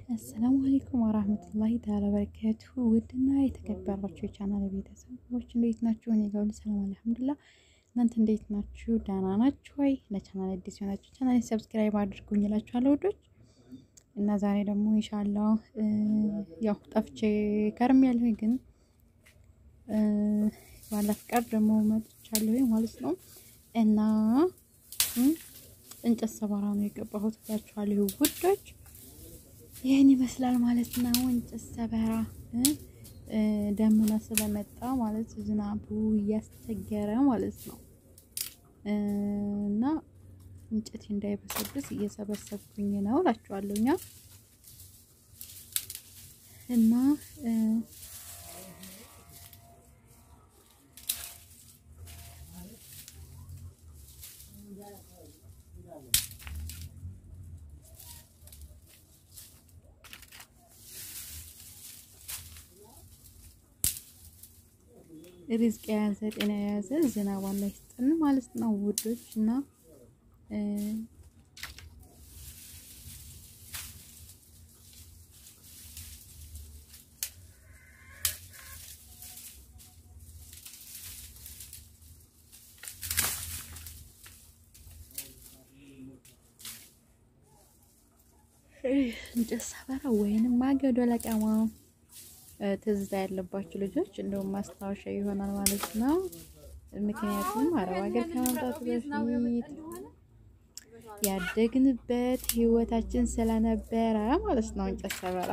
አሰላሙ አሌይኩም ወራህመቱላሂ ተዓላ በረካቱሁ ውድና የተከበራችሁ የቻናል ቤተሰቦች እንዴት ናችሁ? እኔ ጋር ሁሉ ሰላም አልሐምዱሊላህ። እናንተ እንዴት ናችሁ? ደህና ናችሁ ወይ? ለቻናል አዲስ የሆናችሁ ቻናል ሰብስክራይብ አድርጉኝ እላችኋለሁ ውዶች። እና ዛሬ ደግሞ ኢንሻአላህ ያው ጠፍቼ ከርም ያለሁኝ ግን ባላ ፍቃድ ደግሞ መጥቻለሁኝ ማለት ነው እና እንጨት ሰባራ ነው የገባሁት እላችኋለሁ ውዶች። ይህን ይመስላል ማለት ነው። እንጨት ሰበራ ደመና ስለመጣ ማለት ዝናቡ እያስቸገረ ማለት ነው እና እንጨት እንዳይበሰብስ እየሰበሰብኩኝ ነው እላችኋለሁ እኛ እና ሪዝቅ የያዘ ጤና የያዘ ዝናብ አላህ ይስጠን ማለት ነው ውዶች እና እንጨት ሰበራ ወይንም ማገዶ ለቀማ ትዝታ ያለባችሁ ልጆች እንደውም ማስታወሻ ይሆናል ማለት ነው። ምክንያቱም አረብ ሀገር ከመምጣቱ በፊት ያደግንበት ህይወታችን ስለነበረ ማለት ነው እንጨት ሰበራ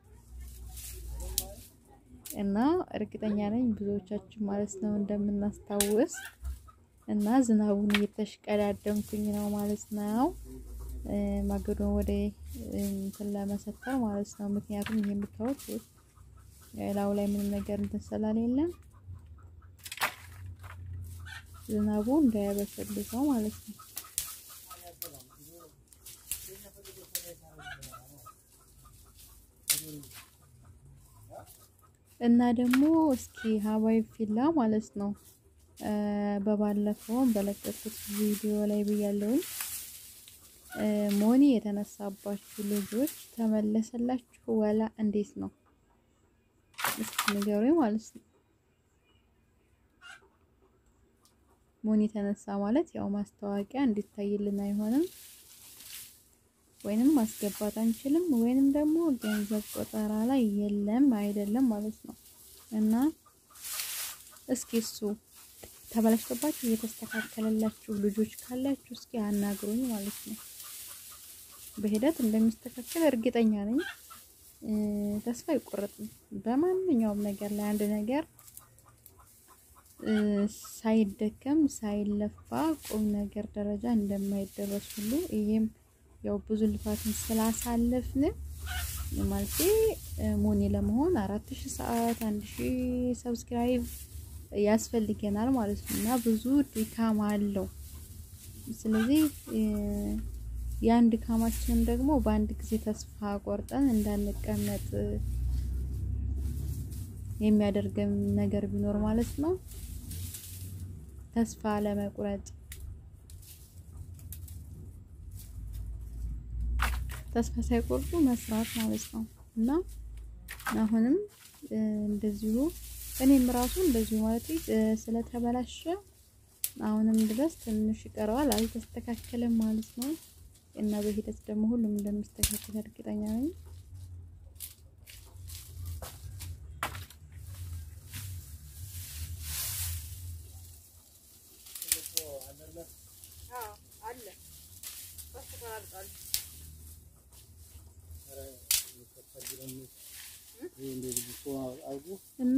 እና እርግጠኛ ነኝ ብዙዎቻችን ማለት ነው እንደምናስታውስ እና ዝናቡን እየተሽቀዳደምኩኝ ነው ማለት ነው ማገዶን ወደ እንትን ለመሰተር ማለት ነው። ምክንያቱም ይሄ የምታዩት ላዩ ላይ ምንም ነገር እንትን ስላሌለ ዝናቡ እንዳያበሰልሰው ማለት ነው። እና ደግሞ እስኪ ሀባይ ፊላ ማለት ነው በባለፈው በለቀቁት ቪዲዮ ላይ ብያለሁኝ ሞኒ የተነሳባችሁ ልጆች ተመለሰላችሁ ወላ እንዴት ነው? እስኪ ንገሩኝ ማለት ነው። ሞኒ የተነሳ ማለት ያው ማስታወቂያ እንዲታይልን አይሆንም፣ ወይንም ማስገባት አንችልም፣ ወይንም ደግሞ ገንዘብ ቆጠራ ላይ የለም አይደለም ማለት ነው። እና እስኪ እሱ ተበላሽቶባችሁ እየተስተካከለላችሁ ልጆች ካላችሁ እስኪ አናግሩኝ ማለት ነው። በሂደት እንደሚስተካከል እርግጠኛ ነኝ። ተስፋ አይቆረጥም። በማንኛውም ነገር ላይ አንድ ነገር ሳይደከም ሳይለፋ ቁም ነገር ደረጃ እንደማይደረስ ሁሉ ይሄም ያው ብዙ ልፋትን ስላሳለፍን ማለት ሞኔ ለመሆን አራት ሺህ ሰዓት አንድ ሺህ ሰብስክራይብ ያስፈልገናል ማለት ነው እና ብዙ ድካም አለው። ስለዚህ የአንድ ድካማችንን ደግሞ በአንድ ጊዜ ተስፋ ቆርጠን እንዳንቀመጥ የሚያደርገን ነገር ቢኖር ማለት ነው ተስፋ ለመቁረጥ ተስፋ ሳይቆርጡ መስራት ማለት ነው እና አሁንም እንደዚሁ እኔም ራሱ እንደዚሁ ማለት ስለተበላሸ አሁንም ድረስ ትንሽ ይቀረዋል፣ አልተስተካከለም ማለት ነው። እና በሂደት ደግሞ ሁሉም እንደሚስተካከል እርግጠኛ ነኝ። እና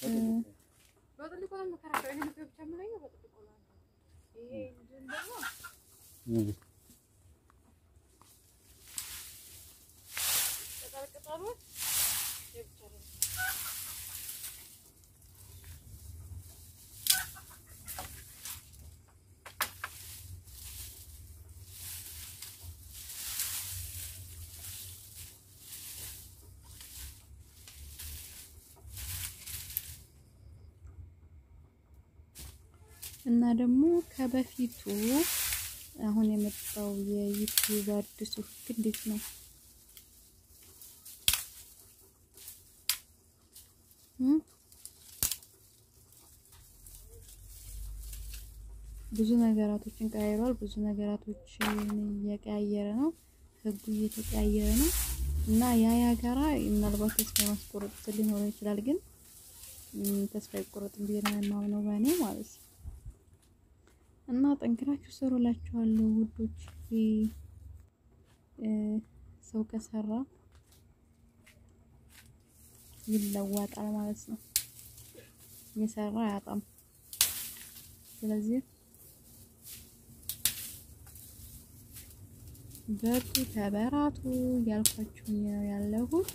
እና ደግሞ ከበፊቱ አሁን የመጣው የዩቲዩብ አዲሱ ህግ እንዴት ነው? ብዙ ነገራቶችን ቀያይሯል። ብዙ ነገራቶችን እየቀያየረ ነው። ህጉ እየተቀያየረ ነው እና ያ ያ ጋራ ምናልባት ተስፋ ማስቆረጥ ሊኖረው ይችላል። ግን ተስፋ አይቆረጥም ብዬ ነው የማምነው በእኔ ማለት ነው። እና ጠንክራችሁ ስሩላችኋለሁ ውዶች። ሰው ከሰራ ይለወጣል ማለት ነው። የሰራ አያጣም። ስለዚህ በርቱ፣ ተበራቱ ያልኳችሁኝ ነው ያለሁት።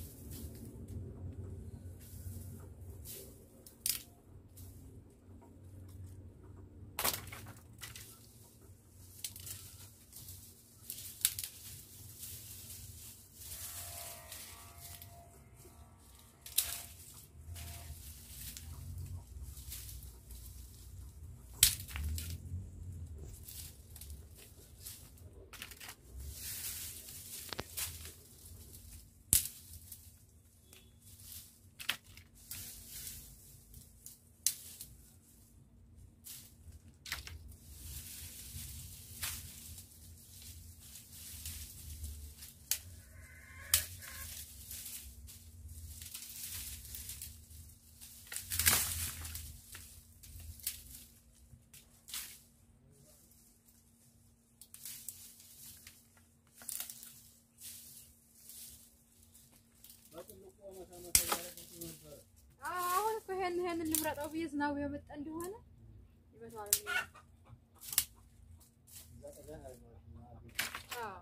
አሁን እኮ ይሄን ይሄንን ልምረጠው ብዬ ዝናቡ የመጣ እንደሆነ ይበዛዋል። አዎ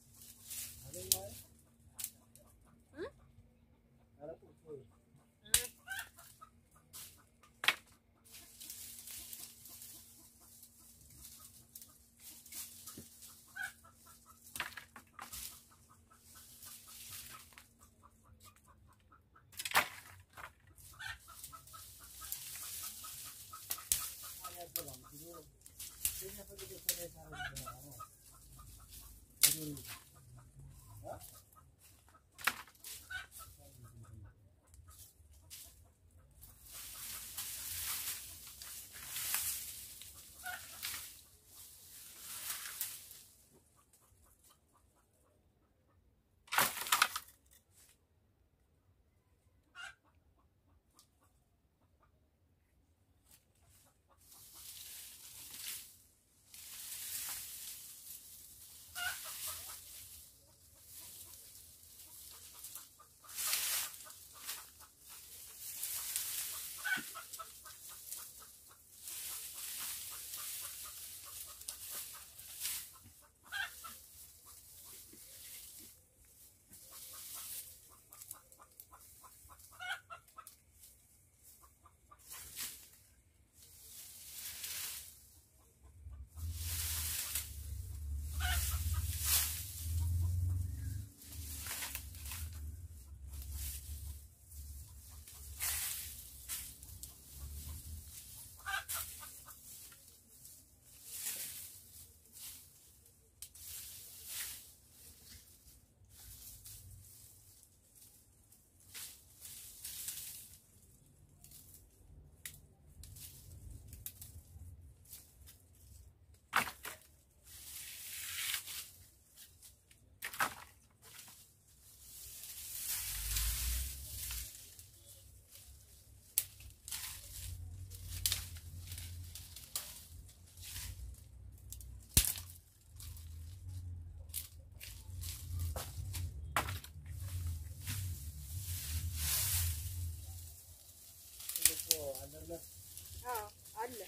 አዎ አለ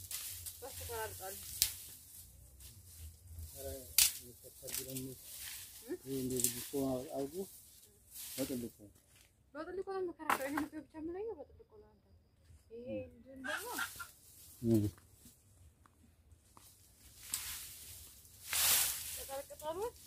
በሱ ቆራርጣለሁ። በጥልቁ ነው የምከራከረው። ይሄን እኮ ብቻ የምለየው በጥልቁ ነው። አንተ ይሄ እንትን ደግሞ ቅጠል ቅጠሎች